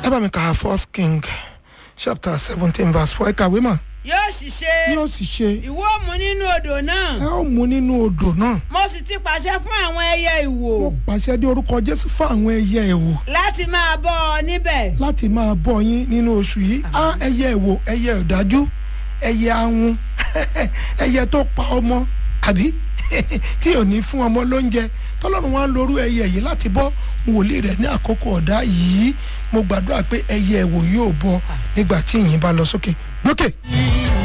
ẹ bá mi kà á first king chapter seventeen verse four ẹ kàwé mà yóò sì ṣe yóò sì ṣe ìwọ mú nínú odò náà ẹ ó mú nínú odò náà mo sì ti pàṣẹ fún àwọn ẹyẹ ìwò mo pàṣẹ dé orúkọ jésù fún àwọn ẹyẹ ẹ̀wò láti máa bọ́ ọ níbẹ̀ láti máa bọ́ yín nínú oṣù yìí á ẹyẹ ẹ̀wò ẹyẹ ọ̀dájú ẹyẹ ahun ẹyẹ tó pa ọmọ àbí tí ò ní fún ọmọ lóúnjẹ tọ́lọ́run wá ń lorú ẹyẹ yìí láti bọ́ wòlíì rẹ̀ ní àkókò ọ̀dá yìí mo gbàdúrà pé ẹyẹ ẹ̀wò yóò bọ́ nígbà tí ìyìn bá lọ sókè lókè.